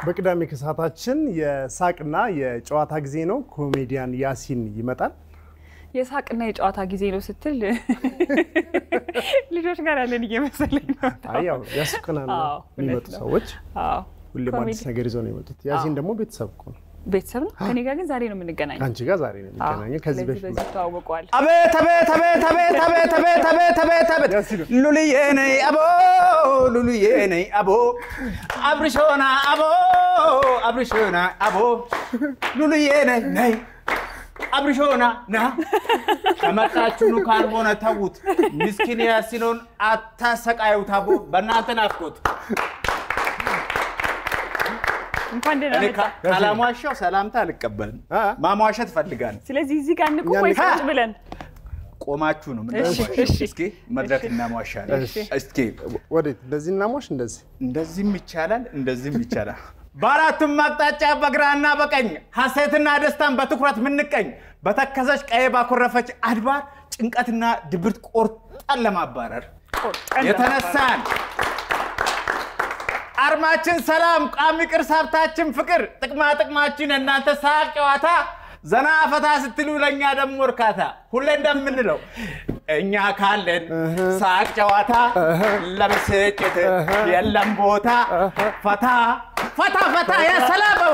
በቅዳሜ ከሰዓታችን የሳቅና የጨዋታ ጊዜ ነው። ኮሜዲያን ያሲን ይመጣል። የሳቅና የጨዋታ ጊዜ ነው ስትል ልጆች ጋር ያለን እየመሰለኝ ነው። አይ ያው ያስቀናል አዎ፣ የሚመጡ እውነት ነው። ሰዎች አዎ፣ ሁሌም ኮሜዲ- አዲስ ነገር ይዘው ነው የመጡት። ያሲን ደግሞ ቤተሰብ እኮ ነው። ቤተሰብ ነው። ከኔ ጋር ግን ዛሬ ነው የምንገናኘው። ከአንቺ ጋር ዛሬ ነው የሚገናኘው። ከዚህ ስለዚህ በፊት በዚህ ተዋወቀዋል። አቤት አቤት አቤት አቤት አቤት አቤት አቤት አቤት አቤት ያሲን ሉልዬ ነይ አቦ ሉልዬ ነይ አቦ አብርሾና አቦ አብርሾና አቦ ሉልዬ ነይ ነይ አብርሾና ና ከመጣችሁኑ ካልሆነ ተዉት። ምስኪን ያሲኖን አታሰቃዩት። አቦ በእናንተ ናፍቆት እንኳን ደህና እኔ መጣ። ካ- ካላሟሻው ሰላምታ አልቀበልም። አ? ማሟሸት እፈልጋለሁ። ስለዚህ እዚህ ጋር እንቁም እኛ ወይስ እንካ- ቁጭ ብለን? ቆማችሁ ነው እሺ፣ ምንድነው? እሺ። እስኪ መድረክ እናሟሻለን። እሺ። እስኪ ወዴት? እንደዚህ እናሟሽ፣ እንደዚህ እንደዚህም ይቻላል፣ እንደዚህም ይቻላል። በአራቱም አቅጣጫ በግራና በቀኝ ሐሴትና ደስታን በትኩረት ምንቀኝ በተከዘች ቀይ ባኮረፈች አድባር ጭንቀትና ድብርት ቆርጠን ለማባረር ቆርጠን የተነሳን አርማችን ሰላም፣ ቋሚ ቅርስ ሀብታችን ፍቅር፣ ጥቅማ ጥቅማችን እናንተ ሳቅ ጨዋታ፣ ዘና ፈታ ስትሉ ለእኛ ደግሞ እርካታ። ሁሌ እንደምንለው እኛ ካለን ሳቅ ጨዋታ ለብስጭት የለም ቦታ። ፈታ ፈታ ፈታ የሰላመው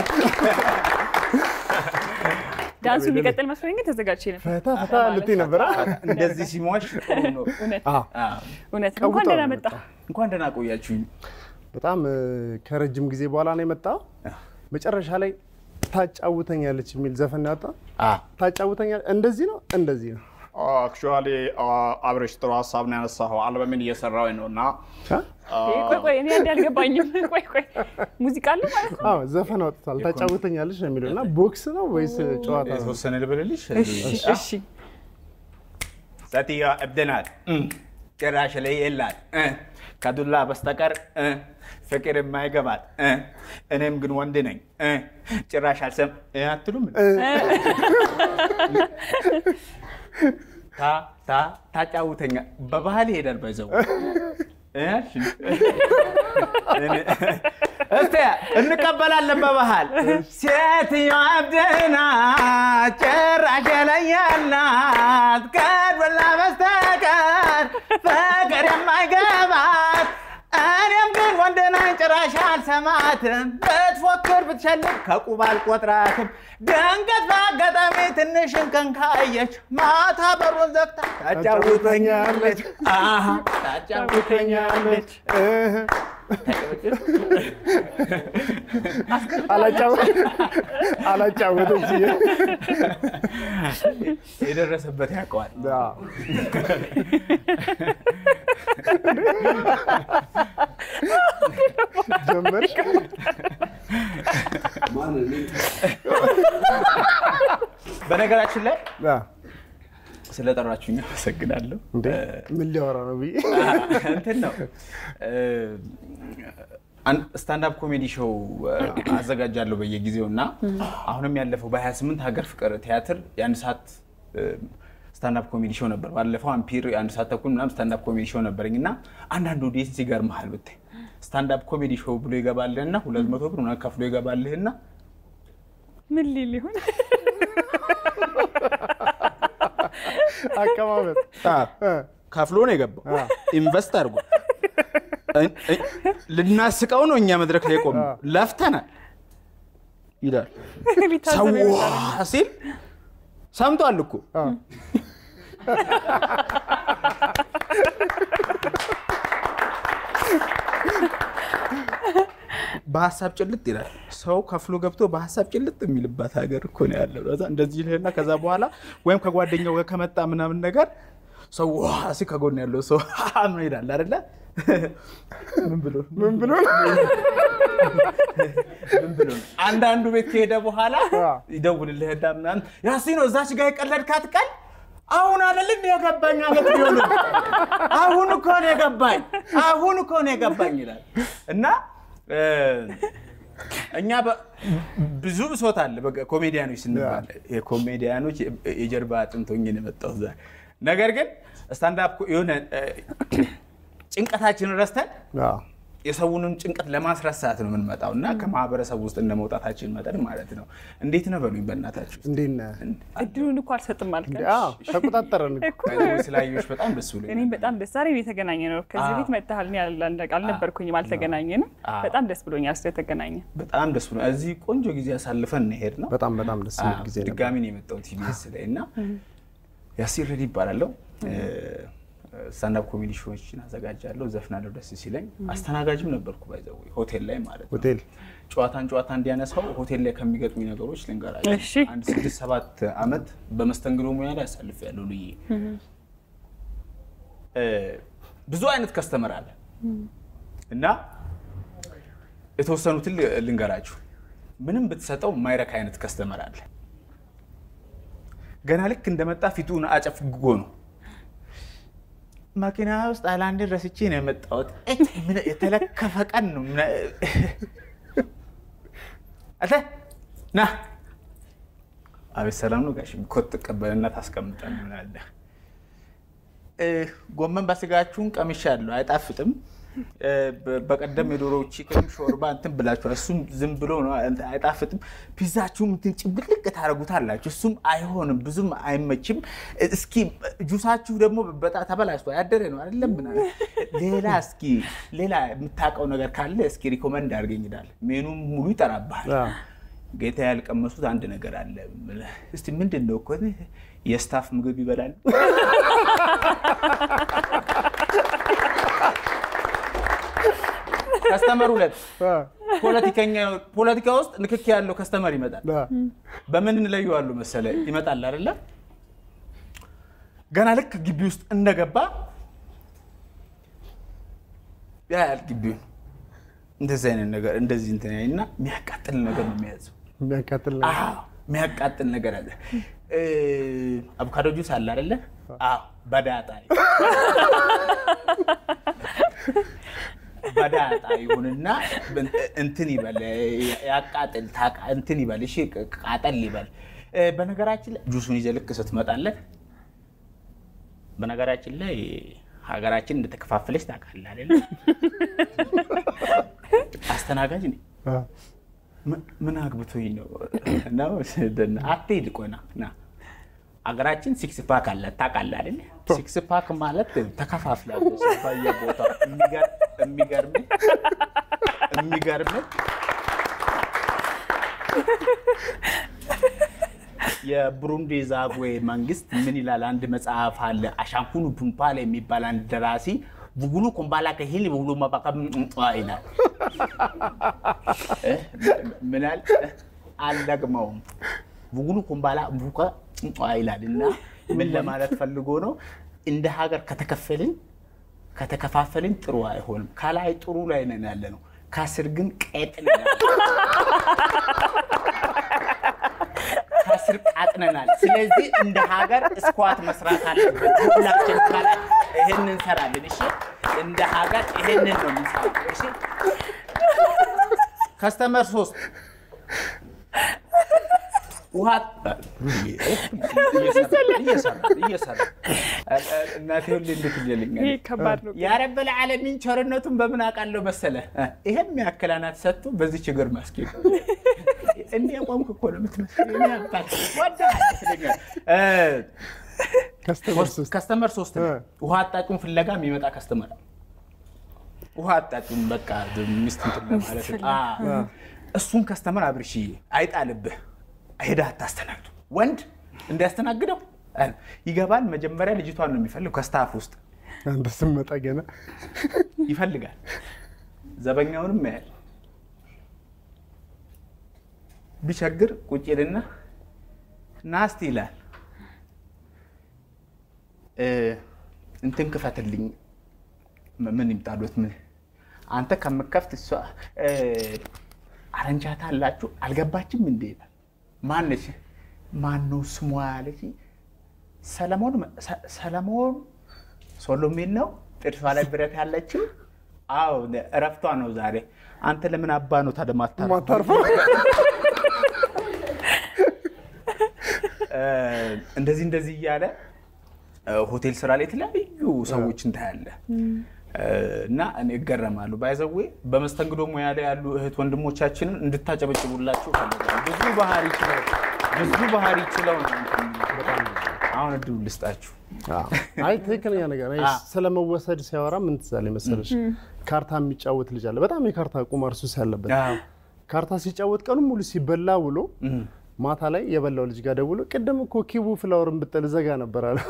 ዳንሱ የሚቀጥል መስሎኝ ግን ተዘጋጅቼ ነበር። ፈታ ፈታ ልትይ ነበረ። እንደዚህ ሲሟሽ ጥሩ ነው። እውነት አዎ፣ አዎ። እውነት ነው። እንኳን ቀውጠው ደህና ነው መጣ። እንኳን ደህና ቆያችሁኝ። በጣም እ፣ ከረጅም ጊዜ በኋላ ነው የመጣው። መጨረሻ ላይ ታጫውተኛለች የሚል ዘፈን ያወጣ። ታጫውተኛለች እንደዚህ ነው እንደዚህ ነው አክቹዋሊ አብሬሽ ጥሩ ሀሳብ ነው ያነሳኸው። አልበምን እየሰራሁ ነው እና አ? ቆይ ቆይ፣ እኔ አንድ አልገባኝም። ቆይ ቆይ፣ ሙዚቃ አለ ማለት ነው? አዎ ዘፈን አውጥቷል። ታጫውተኛለች ነው የሚለው እና ቦክስ ነው ወይስ ጨዋታ ነው? የተወሰነ ልበልልሽ። እሺ እሺ። ሴትዮዋ እብድ ናት፣ እም፣ ጭራሽ ላይ የላት እ፣ ከዱላ በስተቀር እ፣ ፍቅር የማይገባት እ፣ እኔም ግን ወንድ ነኝ እ፣ ጭራሽ አልሰም እ አትሉም? ታ ታ ታጫውተኛ በባህል ይሄዳል ባይዘው እስቲ እንቀበላለን በባህል ሴትዮዋ እብድ ናት ጭራሽ ላይ ያላት ከዱላ በስተቀር ፍቅር የማይገባት እኔም ግን ወንድ ነኝ ጭራሽ አልሰማትም ብትፎክር ብትሸልም ከቁብ አልቆጥራትም ድንገት በአጋጣሚ ትንሽ እንከን ካየች ማታ በሩን ዘግታ ታጫውተኛለች አሃ ታጫውተኛለች እህ። አላጫወ- አላጫወተች የደረሰበት ያውቀዋል አዎ። ጀመርሽ? በነገራችን ላይ አዎ። ስለጠራችሁኝ አመሰግናለሁ እንዴ ምን ሊያወራ ነው ብዬ እንትን ነው ስታንዳፕ ኮሜዲ ሾው አዘጋጃለሁ በየጊዜው እና አሁንም ያለፈው በ28 ሀገር ፍቅር ቲያትር የአንድ ሰዓት ስታንዳፕ ኮሜዲ ሾው ነበር። ባለፈው አምፒር የአንድ ሰዓት ተኩል ምናምን ስታንዳፕ ኮሜዲ ሾው ነበረኝ እና አንዳንድ ኦዲየንስ ይገርምሃል ብታይ ስታንዳፕ ኮሜዲ ሾው ብሎ ይገባልህና ሁለት መቶ ብር ምናምን ከፍሎ ይገባልህና ምን ሊል ይሆን? አቀማመጥ እ፣ ከፍሎ ነው የገባው። አ። ኢንቨስት አድርጎ እ- እ- ልናስቀው ነው እኛ መድረክ ላይ ቆም ለፍተናል ይላል ሊታዘብ ሰው ይሆናል። ሲል ሰምቷል እኮ አ። በሀሳብ ጭልጥ ይላል። ሰው ከፍሎ ገብቶ በሀሳብ ጭልጥ የሚልባት ሀገር እኮ ነው ያለው። ከዛ እንደዚህ ይልህና ከዛ በኋላ ወይም ከጓደኛው ጋር ከመጣ ምናምን ነገር ሰው ዋ ሲል ከጎን ያለው ሰው ምን ይላል አይደለ? ምን ብሎ ምን ብሎ ነው? ምን ብሎ ነው? አንዳንዱ ቤት ከሄደ በኋላ አ። ይደውልልህና ምናምን ያሲኖ እዛች ጋር የቀለድካት ቀን አሁን አይደል እንደ የገባኝ አመት ቢሆን አሁን እኮ ነው የገባኝ አሁን እኮ ነው የገባኝ ይላል እና እ፣ እኛ በ- ብዙ ብሶት አለ። በቃ ኮሜዲያኖች ስንባል የኮሜዲያኖች የጀርባ አጥንት ሆኜ ነው የመጣሁት ዛሬ። ነገር ግን ስታንዳፕ የሆነ እ፣ ጭንቀታችንን ረስተን አዎ። የሰውንም ጭንቀት ለማስረሳት ነው የምንመጣው እና ከማህበረሰቡ ውስጥ እንደ መውጣታችን መጠን ማለት ነው። እንዴት ነው በሉኝ በእናታችሁ። እንዴት ነህ? እድሉን እኮ አልሰጥም አልከ። እንዴ፣ አዎ፣ ተቆጣጠረን እኮ። ስላየሁሽ በጣም ደስ ብሎኛል። እኔም በጣም ደስ ዛሬ ነው የተገናኘ ነው። ከዚህ አዎ። ቤት መጥተሃል። እኔ አል- አልነበርኩኝም፣ አልተገናኘንም። አዎ። በጣም ደስ ብሎኛል ስለተገናኘ። በጣም ደስ ብሎ እዚህ ቆንጆ ጊዜ አሳልፈን እንሄድ ነው። በጣም በጣም ደስ የሚል ጊዜ ነበር። ድጋሚ ነው የመጣሁት ኢቢኤስ ላይ እና ያሲር ረዲ ይባላለሁ። ስታንዳፕ ኮሜዲ ሾዎችን አዘጋጃለሁ፣ ዘፍናለሁ ደስ ሲለኝ። አስተናጋጅም ነበርኩ ባይዘው ሆቴል ላይ ማለት ነው። ሆቴል ጨዋታን ጨዋታ እንዲያነሳው ሆቴል ላይ ከሚገጥሙኝ ነገሮች ልንገራቸው። እሺ። አንድ ስድስት ሰባት ዓመት በመስተንግዶ ሙያ ላይ አሳልፌያለሁ። ልዬ እ ብዙ አይነት ከስተመር አለ እና የተወሰኑትን ል- ልንገራችሁ። ምንም ብትሰጠው የማይረካ አይነት ከስተመር አለ። ገና ልክ እንደመጣ ፊቱን አጨፍግጎ ነው መኪና ውስጥ አይላንድን ረስቼ ነው የመጣሁት። እጭ ምን የተለከፈ ቀን ነው። ምን- አንተ ና አቤት ሰላም ነው ጋሽ ኮት ትቀበልና ታስቀምጠን ምናለህ ጎመን በስጋችሁን ቀምሻለሁ፣ አይጣፍጥም። እ፣ በ- በቀደም የዶሮ ቺክን ሾርባ እንትን ብላችኋል። እሱም ዝም ብሎ ነው እንትን አይጣፍጥም። ፒዛችሁም እንትን ጭብልቅ ታደርጉታላችሁ። እሱም አይሆንም፣ ብዙም አይመችም። እስኪ ጁሳችሁ ደግሞ በጣም ተበላሽቷል፣ ያደረ ነው አይደለም ምናምን። ሌላ እስኪ ሌላ የምታውቀው ነገር ካለ እስኪ ሪኮመንድ አድርገኝ ይላል። ሜኑም ሙሉ ይጠራብሃል። አዎ። ጌታ ያልቀመሱት አንድ ነገር አለ። እስቲ ምንድን ነው እኮ የስታፍ ምግብ ይበላል። ከስተመር ሁለት አ፣ ፖለቲከኛ ፖለቲካ ውስጥ ንክኪ ያለው ከስተመር ይመጣል። አ፣ በምን እንለየዋለሁ መሰለ ይመጣል አይደለ? ገና ልክ ግቢ ውስጥ እንደገባ ያያል ግቢውን እንደዚህ አይነት ነገር እንደዚህ እንትን እና የሚያቃጥል ነገር ነው የሚያዘው። የሚያቃጥል ነው። አዎ የሚያቃጥል ነገር አለ። እ፣ አቮካዶ ጁስ አለ አይደለ? አዎ በዳጣ በዳጣ ይሁንና እንትን ይበል ያቃጥል ታቃ- እንትን ይበል እሺ ቃጠል ይበል። እ፣ በነገራችን ላይ ጁሱን ይዘህ ልክ ስትመጣለት በነገራችን ላይ ሀገራችን እንደተከፋፈለች ታውቃለህ አይደለ? አስተናጋጅ ነኝ። አ፣ ምን- ምን አግብቶኝ ነው ነው አትሄድ ቆይ ና ና አገራችን ሲክስ ፓክ አለ ታውቃለህ አይደል ሲክስ ፓክ ማለት ተከፋፍላለች በየቦታው የሚገር- የሚገርምህ የሚገርምህ የብሩንዲ ዛጉዌ መንግስት ምን ይላል አንድ መጽሐፍ አለ አሻንኩኑ ፑምፓላ የሚባል አንድ ደራሲ ቡጉሉ ኮምባላ ከሂል ቡጉሉ ማባካ ይላል ምናል አልደግመውም። ቡጉሉ ኩምባላ ቡካ ጭንጫ ይላል እና ምን ለማለት ፈልጎ ነው? እንደ ሀገር ከተከፈልን ከተከፋፈልን ጥሩ አይሆንም። ከላይ ጥሩ ላይ ነን ያለ ነው፣ ከስር ግን ቀጥነናል። ከስር ቃጥነናል። ስለዚህ እንደ ሀገር እስኳት መስራት አለበት። ሁላችን ከላይ ይሄንን እንሰራለን። እሺ፣ እንደ ሀገር ይሄንን ነው የምንሰራው። እሺ ከስተመር ሶስት ውሃ እየሰራ እናቴ ሁሌ እንዴት ይልኛል ይሄ ከባድ ነው። የረበል ዓለሚን ቸርነቱን በምን አውቃለሁ መሰለ ይሄም ያክል አናት ሰጥቶ በዚህ ችግር ማስኬድ እንዲህ ቆምክ እኮ ነው የምትመስለኝ አባት ወዳለሁ ይለኛል። እ፣ ከስተመር ሶስት ከስተመር ሶስት ነው። እ። ውሃ አጣጩን ፍለጋ የሚመጣ ከስተመር አለ። ውሃ አጣጩን በቃ ሚስት እንትን ለማለት አ፣ እሱን ከስተመር አብርሽዬ አይጣልብህ ሄደህ አታስተናግዱ። ወንድ እንዲያስተናግደው አ፣ ይገባል። መጀመሪያ ልጅቷን ነው የሚፈልግ ከስታፍ ውስጥ አንተ ስመጣ ገና ይፈልጋል። ዘበኛውንም ያያል። ቢቸግር ቁጭ ይልና ናስቲ ይላል እ፣ እንትን ክፈትልኝ ም- ምን ይምጣሉት ምን አንተ ከምከፍት እሷ እ፣ አረንቻታ አላችሁ አልገባችም እንዴ ይላል። ማነች ማነው ስሟ ያለች ሰለሞን መ- ሰ- ሰለሞን ሶሎሜን ነው ጥርሷ ላይ ብረት ያለችው። አዎ እረፍቷ ነው ዛሬ። አንተ ለምን አባ ነው ታዲያ ማታርፈው? ማታርፈው እ፣ እንደዚህ እንደዚህ እያለ እ፣ ሆቴል ስራ ላይ የተለያዩ ሰዎችን ታያለህ። እና እኔ እገረማለሁ። ባይዘዌ በመስተንግዶ ሙያ ላይ ያሉ እህት ወንድሞቻችንን እንድታጨበጭቡላቸው ፈልጋለሁ። ብዙ ባህሪ ችለው ብዙ ባህሪ ችለው ነው እንትን የሚሉት። አሁን እድሉ ልስጣችሁ። አይ ትክክለኛ ነገር እኔ ስለመወሰድ ሲያወራ ምን ትዝ አለኝ መሰለሽ? ካርታ የሚጫወት ልጅ አለ። በጣም የካርታ ቁማር ሱስ ያለበት ካርታ ሲጫወት ቀኑን ሙሉ ሲበላ ውሎ ማታ ላይ የበላው ልጅ ጋር ደውሎ ቅድም እኮ ኪቡ ፍላወርን ብጠል ዘጋ ነበር አለ።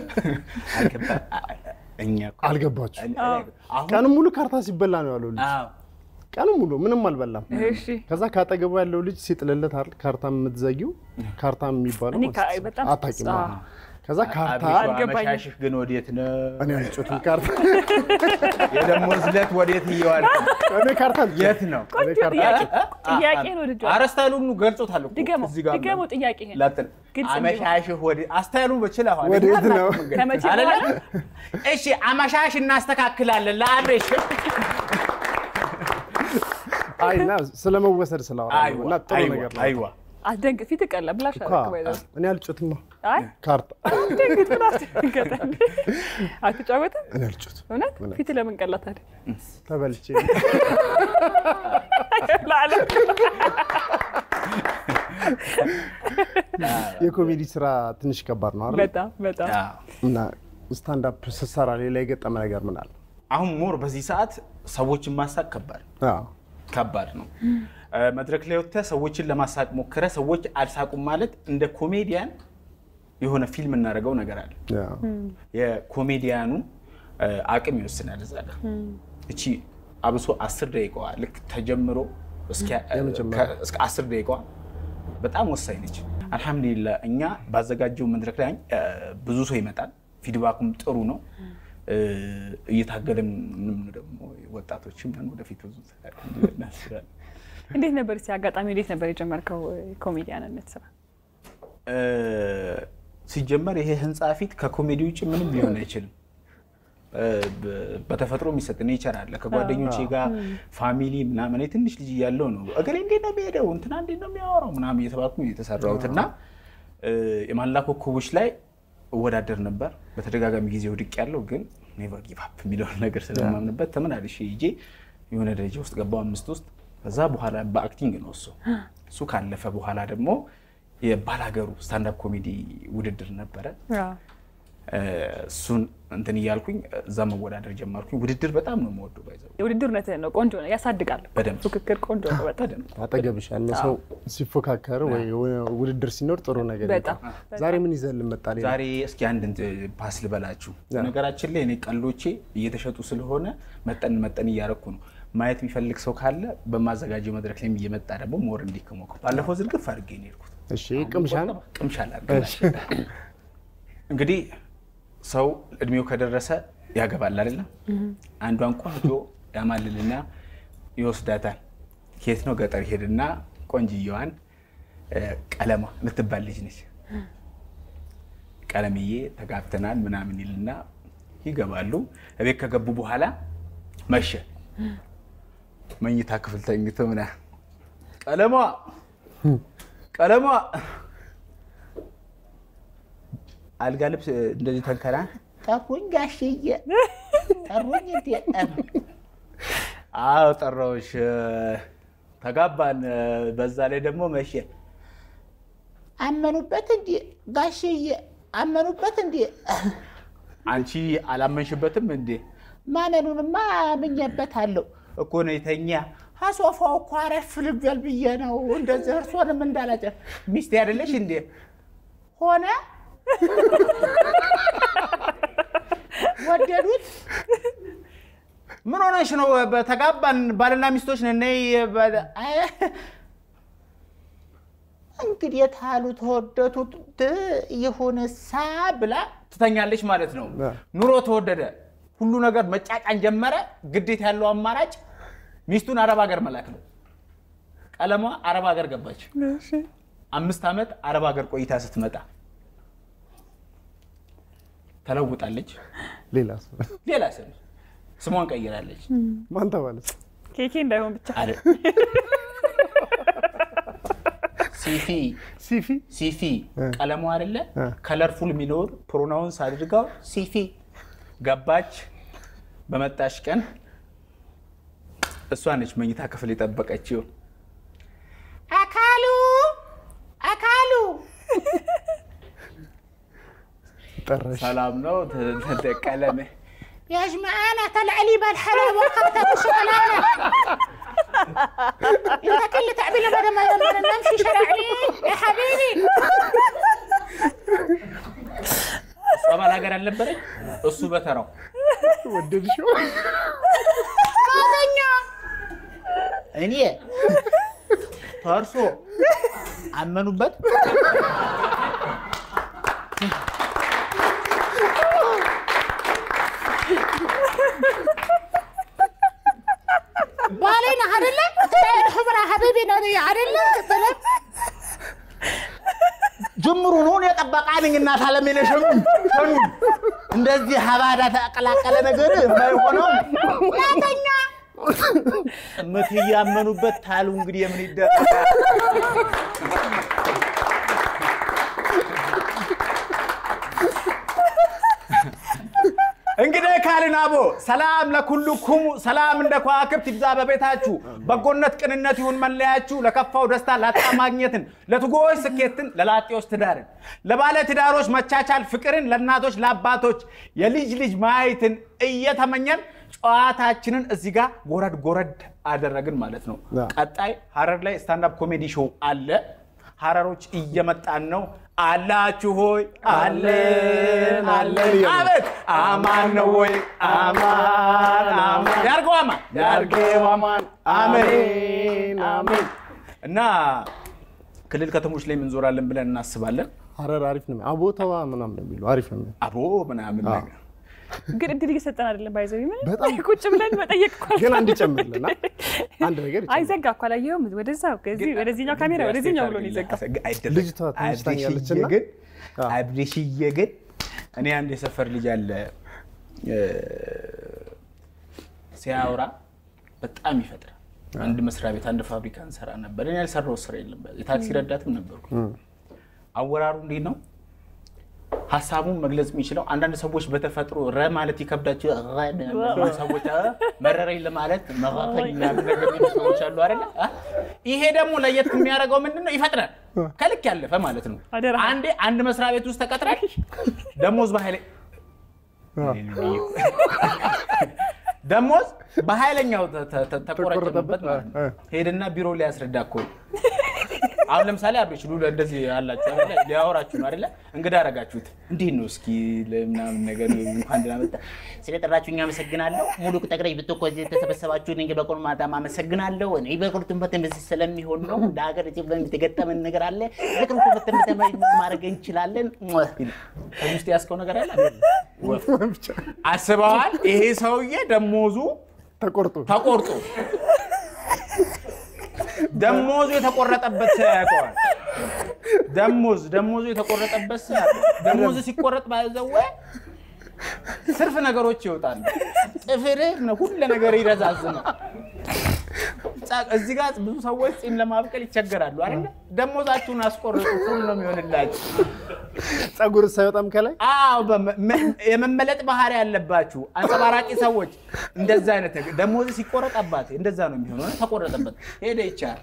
እኛ እኮ አልገባችሁ? አሁን ቀኑን ሙሉ ካርታ ሲበላ ነው ያለው ልጅ። አዎ ቀኑን ሙሉ ምንም አልበላም። እሺ ከዛ ካጠገቡ ያለው ልጅ ሲጥልለት አይደል ካርታ የምትዘጊው ካርታ የሚባለው እኔ ማለት ካ- በጣም አታውቂም? አዎ። አዎ። ከዛ ካርታ አብሪቱ አልገባኝም። አመሻሽህ ግን ወዴት ነው? እኔ አልጮትም ካርታ የደሞዝ ዕለት ወዴት እየዋልክ ነው? እኔ ካርታ አልጮትም። የት ነው? እኔ ቆንጆ ካርታ ጥያቄ አልጮትም። ጥያቄ ነው ልጇ አረስታይሉን ገልጾታል እኮ ድገመው እዚህ ጋር ድገመው ጥያቄ ይሄን ላጥን ግልጽ አመሻሽህ ወዴት አስታይሉን በችለዋል። ወዴት ነው? ከመቼ አይደለ? በኋላ? እሺ አመሻሽ እናስተካክላለን ለአብሬሽ አይ እና ስለመወሰድ ስላወራ ነው እና ጥሩ ነገር ነው። አይዋ አስደንግ ፊት ቀላ ብላሽ እኮ እኔ አልጮትማ አይ ካርታ አስደንግጥ ምን አስደንገጠ እንዴ? አትጫወትም እኔ አልጮትም እውነት ፊት ለምን ቀላ ታዲያ ተበልቼ ለዓለም የኮሜዲ ስራ ትንሽ ከባድ ነው አይደል? በጣም በጣም እና ስታንድ አፕ ስትሰራ ሌላ የገጠመ ነገር ምን አለ? አሁን ሞር በዚህ ሰዓት ሰዎችን ማሳቅ ከባድ አዎ ከባድ ነው። መድረክ ላይ ወጥተህ ሰዎችን ለማሳቅ ሞክረ ሰዎች አልሳቁም ማለት እንደ ኮሜዲያን የሆነ ፊልም እናደርገው ነገር አለ። አዎ። የኮሜዲያኑ አቅም ይወስናል። እዛ ጋር እቺ አብሶ አስር ደቂቃዋ ልክ ተጀምሮ እስኪያ- የመጀመሪያ። ከ- እስከ አስር ደቂቃዋ በጣም ወሳኝ ነች። አልሐምዱሊላህ እኛ ባዘጋጀው መድረክ ላይ እ፣ ብዙ ሰው ይመጣል። ፊድባኩም ጥሩ ነው። እ፣ እየታገለም ምንም ደግሞ ወጣቶችም ነን ወደፊት ብዙ እናስባለን። እንዴት ነበር እስኪ አጋጣሚ እንዴት ነበር የጀመርከው ኮሜዲያንነት ስራ? እ፣ ሲጀመር ይሄ ህንፃ ፊት ከኮሜዲ ውጭ ምንም ሊሆን አይችልም። እ፣ በ- በተፈጥሮ የሚሰጥ ኔቸር አለ። ከጓደኞቼ ጋር ፋሚሊ ምናምን እኔ ትንሽ ልጅ እያለሁ ነው እገሌ እንዴት ነው የሚሄደው እንትና እንዴት ነው የሚያወራው ምናምን እየተባልኩ ነው የተሰራሁት እና እ፣ የማላ ኮከቦች ላይ እወዳደር ነበር። በተደጋጋሚ ጊዜ ወድቅ ያለው ግን ኔቨር ጊቭ አፕ የሚለውን ነገር ስለማምንበት ተመላልሼ ሂጄ የሆነ ደረጃ ውስጥ ገባው አምስት ውስጥ ከዛ በኋላ በአክቲንግ ነው እሱ እሱ ካለፈ በኋላ ደግሞ የባላገሩ ስታንዳፕ ኮሜዲ ውድድር ነበረ። እ፣ እሱን እንትን እያልኩኝ እዛ መወዳደር ጀመርኩኝ። ውድድር በጣም ነው የምወደው። ባይዘው የውድድርነትህን ነው ቆንጆ ነው ያሳድጋል። በደንብ ፉክክር ቆንጆ ነው በጣም በደንብ አጠገብሽ ያለ ሰው ሲፎካከር ወይ የሆነ ውድድር ሲኖር ጥሩ ነገር በጣም ይመጣል። ዛሬ ምን ይዘን ልመጣ? ሌላ? ዛሬ እስኪ አንድ እንትን ፓስ ልበላችሁ። ነገራችን ላይ እኔ ቀልዶቼ እየተሸጡ ስለሆነ መጠን መጠን እያረኩ ነው። ማየት የሚፈልግ ሰው ካለ በማዘጋጀው መድረክ ላይ እየመጣ ደግሞ ሞር እንዲከሞከው ባለፈው ዝርግፍ አድርጌ ነው የሄድኩት። እሺ ቅምሻን ቅምሻ ላድርግላችሁ። እንግዲህ ሰው እድሜው ከደረሰ ያገባል አይደለም? አንዷን ቆንጆ ያማልልና ይወስዳታል። ከየት ነው ገጠር ሄድና ቆንጅየዋን እ፣ ቀለማ ልትባል ልጅ ነች። ቀለምዬ ተጋብተናል ምናምን ይልና ይገባሉ። እቤት ከገቡ በኋላ መሸ። መኝታ ክፍል ተኝቶ ምና ቀለማ ቀለማ አልጋ ልብስ እንደዚህ ተንከራ ጠሩኝ ጋሽዬ ጠሩኝ እንዴ? አዎ ጠራሁሽ። ተጋባን። በዛ ላይ ደግሞ መቼ አመኑበት እንዴ ጋሽዬ አመኑበት እንዴ? አንቺ አላመንሽበትም እንዴ? ማመኑንማ አምኜበታለሁ እኮ ነው የተኛ አሶፋው እኮ አረፍ ልበል ብዬ ነው እንደዚህ እርሶንም እንዳላጨ ሚስቴ አይደለሽ እንዴ ሆነ ወደዱት። ምን ሆነሽ ነው? በተጋባን ባልና ሚስቶች ነን። ነይ በ- አይ፣ እንግዲህ የታሉ ተወደቱት ይሁንሳ ብላ ትተኛለች ማለት ነው። ኑሮ ተወደደ፣ ሁሉ ነገር መጫጫን ጀመረ። ግዴታ ያለው አማራጭ ሚስቱን አረብ ሀገር መላክ ነው። ቀለሟ አረብ ሀገር ገባች። አምስት ዓመት አረብ ሀገር ቆይታ ስትመጣ ተለውጣለች። ሌላ ሰው ሌላ ስም ስሟን ቀይራለች። ማን ተባለች? ኬኬ እንዳይሆን ብቻ አረ ሲፊ ሲፊ ሲፊ እ። ቀለሙ አይደለ እ። ከለርፉል የሚለውን ፕሮናውንስ አድርጋው ሲፊ ገባች። በመጣሽ ቀን እሷ ነች መኝታ ክፍል የጠበቀችው። አካሉ አካሉ ጠራሽ ሰላም ነው ተደቀለመ يا جماعة طلع لي بالحلوى وقتها بالشغلانة انت كل تعبير بدل ما ما نمشي شرعي يا حبيبي እሷ ባላገር አልነበረች እሱ በተራው ወደድሽው? እኔ ፈርሶ አመኑበት። بالينا عدلة الحمرة حبيبي نادي عدلة طلب ጅምሩ ነውን የጠበቃ ነኝ እናት አለሜነ ሸኑን ሸኑን እንደዚህ ሀባዳ ተቀላቀለ ነገር የማይሆነው لا እምት እያመኑበት ታሉ እንግዲህ የምን ይደረጋል? እንግዲህ ካልን አቦ ሰላም ለኩልኩሙ ሰላም እንደ ከዋክብት ይብዛ በቤታችሁ በጎነት ቅንነት ይሁን መለያችሁ ለከፋው ደስታ ላጣ ማግኘትን ለትጉዎች ስኬትን ለላጤዎች ትዳርን ለባለ ትዳሮች መቻቻል ፍቅርን ለእናቶች ለአባቶች የልጅ ልጅ ማየትን እየተመኘን ጨዋታችንን እዚህ ጋር ጎረድ ጎረድ አደረግን ማለት ነው። አዎ። ቀጣይ ሀረር ላይ ስታንዳፕ ኮሜዲ ሾው አለ። ሀረሮች እየመጣን ነው። አላችሁ ሆይ አለን አለን። አቤት አማን ነው ወይ አማን አማን ያርገው አማን ያርገው አማን አሜን አሜን። እና ክልል ከተሞች ላይ እንዞራለን ብለን እናስባለን። ሀረር አሪፍ ነው። አቦተዋ ምናምን ነው የሚሉ አሪፍ ነው። አቦ ምናምን አዎ። ነገር ግን እድል እየሰጠን አይደለም። ባይዘው በጣም ቁጭ ብለን መጠየቅ እኮ ግን አንድ ይጨምርልና አንድ ነገር አይ ይጨምር። ዘጋ እኮ አላየኸውም? ወደዛ ከዚህ ወደዚህኛው ካሜራ ወደዚህኛው ብሎ ነው የዘጋው። አይደለም። ልጅቷ ትንሽ ታኛለች እና- ግን አዎ። አብሬሽዬ ግን እኔ አንድ የሰፈር ልጅ አለ እ፣ ሲያወራ በጣም ይፈጥራል። አንድ መስሪያ ቤት አንድ ፋብሪካ እንሰራ ነበር። እኔ ያልሰራው ስራ የለም። የታክሲ ረዳትም ነበርኩ። አወራሩ እንዴት ነው? ሀሳቡን መግለጽ የሚችለው አንዳንድ ሰዎች በተፈጥሮ ረ ማለት ይከብዳቸው ረ የሚሉ ሰዎች አ፣ መረረኝ ለማለት መራፈኝ ምናምን ነገር የሚሉ ሰዎች አሉ አይደለ? አ? ይሄ ደግሞ ለየት የሚያደርገው ምንድን ነው? ይፈጥናል። ከልክ ያለፈ ማለት ነው። አደራ። አንዴ አንድ መስሪያ ቤት ውስጥ ተቀጥረ ደሞዝ በኃይለ ደሞዝ በኃይለኛው ተ- ተ- ተ- ተቆረጠበት ማለት ነው። እ። ሄድና ቢሮ ሊያስረዳ እኮ ነው። አሁን ለምሳሌ አብሬሽ ሉላ እንደዚህ ያላችሁ አይደለ? ሊያወራችሁ ነው አይደለ? እንግዳ አረጋችሁት። እንዴት ነው እስኪ ለምናምን ነገር እንኳን ደህና መጣ ስለጠራችሁኝ አመሰግናለሁ። ሙሉ ጠቅላይ ብትኮ እዚህ የተሰበሰባችሁ እኔ በቆን ማታም አመሰግናለሁ። እኔ በቁርጡን በተን በዚህ ስለሚሆን ነው። እንደ ሀገር ኢትዮጵያ የተገጠመን ነገር አለ። በቁርጡ በተን በተን ማድረግ እንችላለን። ከዚህ ውስጥ ያስከው ነገር አለ ወፍ አስበዋል። ይሄ ሰውዬ ደሞዙ ተቆርጦ ተቆርጦ ደሞዙ የተቆረጠበት ሰው ያውቀዋል። ደሞዝ ደሞዙ የተቆረጠበት ሰው ያውቀዋል። ደሞዙ ሲቆረጥ ባይዘወ ስርፍ ነገሮች ይወጣሉ። ጥፍርህ ነው ሁሉ ነገር ይረዛዝማል። ጻ- እዚህ ጋር ብዙ ሰዎች ጺም ለማብቀል ይቸገራሉ አይደለ? ደሞዛችሁን አስቆርጡ፣ ሁሉ ነው የሚሆንላችሁ። ጸጉር ሳይወጣም ከላይ አዎ በመ- መ- የመመለጥ ባህሪ ያለባችሁ አንጸባራቂ ሰዎች እንደዛ አይነት ነገር ደሞዝ ሲቆረጥ አባቴ እንደዛ ነው የሚሆነው። ተቆረጠበት ሄደ ይቻል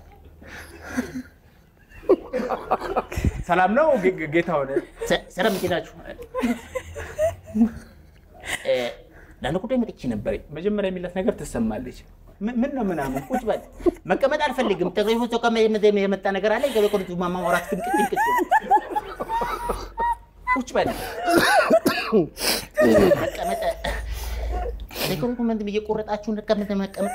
ሰላም ነው ጌ- ጌ- ጌታ ሆነ ስራ ምንድን ናችሁ? ለአንድ ጉዳይ መጥቼ ነበር። መጀመሪያ የሚላት ነገር ትሰማለች። ምን ምን ነው ምናምን ቁጭ በል መቀመጥ አልፈልግም። ጠቅላይ ሚኒስትሩ ከመ- የመጣ ነገር አለ። ገበቆርቱ ማማወራት ፍንቅጥ ፍንቅጥ ቁጭ በል መቀመጥ ሪኮመንድ እየቆረጣችሁ መቀመጥ መቀመጥ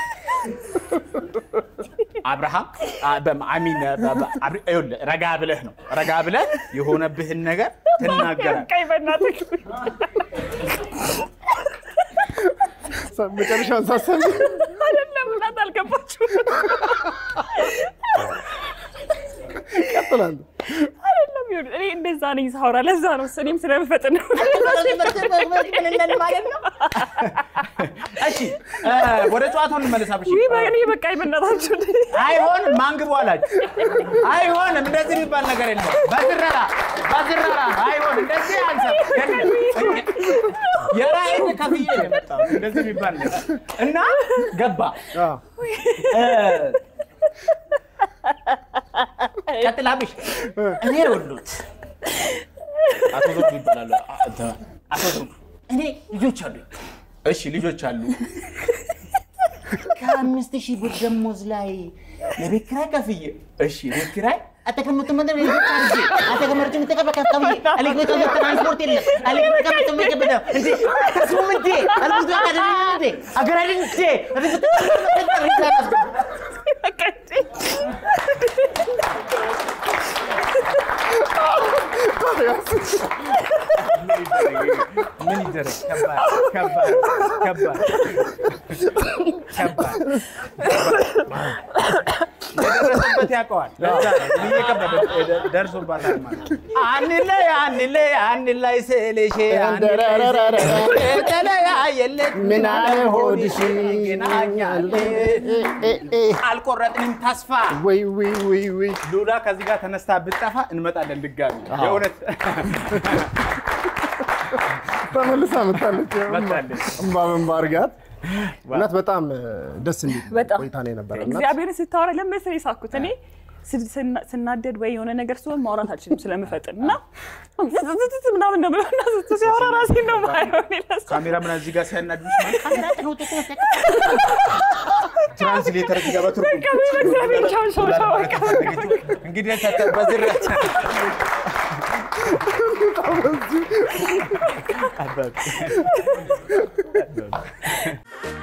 አብርሃም አ- በም- አሚን በ- በ- አብሪ- ይኸውልህ፣ ረጋ ብለህ ነው ረጋ ብለህ የሆነብህን ነገር ትናገራለህ። ቀይ በእናትህ መጨረሻውን ሳሰብ አይደለም እናት አልገባችሁ ቀጥላል። አይደለም ይኸውልህ፣ እኔ እንደዛ ነኝ ሳወራ ለዛ ነው እኔም ስለምፈጥን ነው ምንነን ማለት ነው። እሺ እ፣ ወደ ጨዋታው እንመለስ። አብርሽ ውይ በእኔ በቃ በእናታችሁ አይሆንም፣ ማንግቡ አላችሁ። አይሆንም፣ እንደዚህ የሚባል ነገር የለም። በዝረራ በዝረራ አይሆን፣ እንደዚህ አንሰ የራይን ከፍዬ ነው የመጣሁት እንደዚህ የሚባል ነገር እና ገባ አዎ። ቀጥላብሽ እኔ ወሉት አቶ ዘውዱ ይባላሉ። አ- አቶ ዘውዱ እኔ ልጆች አሉኝ። እሺ ልጆች አሉ። ከአምስት ሺህ ብር ደሞዝ ላይ የቤት ኪራይ ከፍዬ እሺ ቤት ኪራይ አተቀምጡ ምንድን ነው ልጆች አድርጌ አተቀመርጭ ምትቀበቀብ ከብዬ አለግቤቶ ትራንስፖርት የለም አለግቤቶ ምትቀበቀብ እንዴ ተስሙም እንዴ አለግቤቶ አካደሚ እንዴ አገራድን እንዴ ምን ይደረግ? ከባድ ከባድ ከባድ ከባድ የደረሰበት ያውቀዋል። ለዛ ነው ብዬ ከበደ ደርሶባታል ማለት ነው። አንለይ አንለይ አንለይ ስልሽ የተለያየለት ምን አለ ሆድሽ ይገናኛለን አልቆረጥንም ተስፋ ወይ ወይ ወይ ወይ ሉላ ከዚህ ጋር ተነስታ ብጠፋ እንመጣለን ድጋሚ የእውነት ተመልሳ መጣለች። መጣለች። እምባ በእምባ አድርጋት እውነት በጣም ደስ የሚል በጣም ቆይታ ነው የነበረ እና እግዚአብሔርን ስታወራ ለምን መሰለኝ የሳኩት እኔ ስ- ስና- ስናደድ ወይ የሆነ ነገር ሲሆን ማውራት አልችልም ስለምፈጥን እና ዝዝዝዝ ምናምን ነው የምለው እና እሱ ሲያወራ ራሴን ነው የማየው እኔ ለእሱ ካሜራ ምን እዚህ ጋር ሲያናድዱሽ ማለት ትራንስሌተር እዚህ ጋር በትርጉም በቃ በእግዚአብሔር ቻው ቻው ቻው በቃ እንግዲህ ተተ- በዝርያት በዚህ